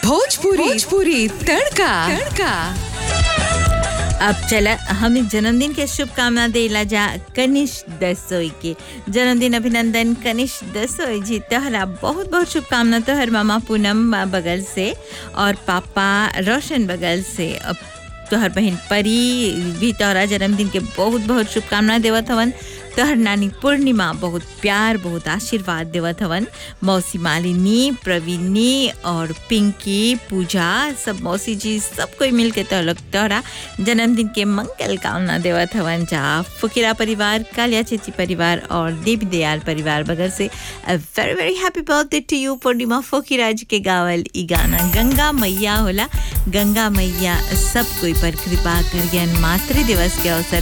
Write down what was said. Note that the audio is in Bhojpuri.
भोजपुरी भोजपुरी तड़का तड़का अब चला हमें जन्मदिन के शुभकामना देला जा कनिष दसोई के जन्मदिन अभिनंदन कनिष दसोई जी तोहरा बहुत बहुत शुभकामना तोहर मामा पूनम बगल से और पापा रोशन बगल से अब तोहर बहन परी भी तोहरा जन्मदिन के बहुत बहुत शुभकामना देवत हवन तोहर नानी पूर्णिमा बहुत प्यार बहुत आशीर्वाद देवत हवन मौसी मालिनी प्रवीणी और पिंकी पूजा सब मौसी जी सब कोई मिल के तो लोग तोहरा जन्मदिन के मंगल कामना देवत हवन जा फुकिरा परिवार कालिया चेची परिवार और देवी दयाल परिवार बगल से very very happy birthday to you Purnima फुकिरा जी के गावल ई गाना गंगा मैया होला गंगा मैया सब कोई पर कृपा करियन मातृ दिवस के अवसर